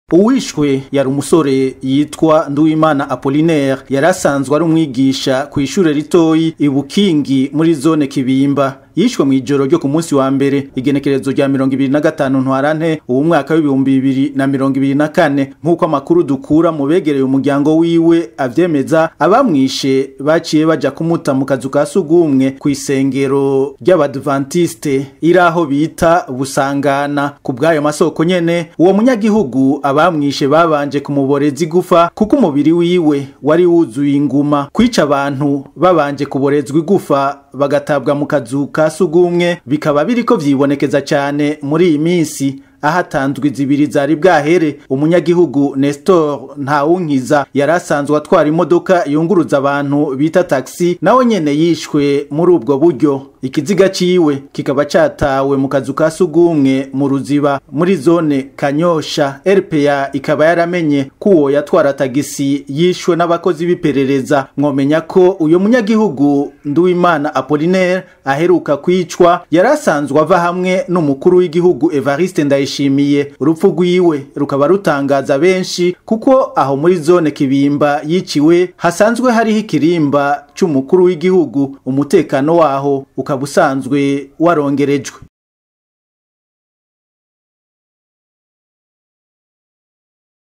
uwishwe yari umusore yitwa Nduwimana Apollinaire yari asanzwe ari umwigisha ku ishure ritoyi ibukingi muri zone Kibimba yishwe mu ijoro ryo ku munsi wa mbere igenekerezo rya mirongo ibiri na gatanu ntwarante uwo mwaka w'ibihumbi bibiri na mirongo ibiri na kane nk'uko amakuru dukura mu begereye umuryango wiwe avyemeza abamwishe baciye baja kumuta mu kazu ka sugumwe ku isengero ry'abadventiste iri aho bita busangana ku bw'ayo masoko nyene uwo munyagihugu abamwishe babanje kumuboreza igufa kuko umubiri wiwe wari wuzuye inguma kwica abantu babanje kuborezwa igufa bagatabwa mu kazu ka sugumwe bikaba biriko vyibonekeza cyane muri iyi minsi ahatanzwe zibiri zari bwahere umunyagihugu Nestor Ntawunkiza yari asanzwe atwara imodoka yunguruza abantu bita taxi nawe nyene yishwe muri ubwo buryo ikiziga ciwe kikaba catawe mu kazu ka sugumwe mu ruziba muri zone Kanyosha RPA ikaba yaramenye ko uwo yatwara tagisi yishwe n'abakozi b'iperereza mwomenya ko uyo munyagihugu Nduwimana Apollinaire aheruka kwicwa yari asanzwe ava hamwe n'umukuru w'igihugu Evariste Ndayishimiye urupfu rwiwe rukaba rutangaza benshi kuko aho muri zone Kibimba yiciwe hasanzwe hariho ikirimba c'umukuru w'igihugu umutekano waho ukaba usanzwe warongerejwe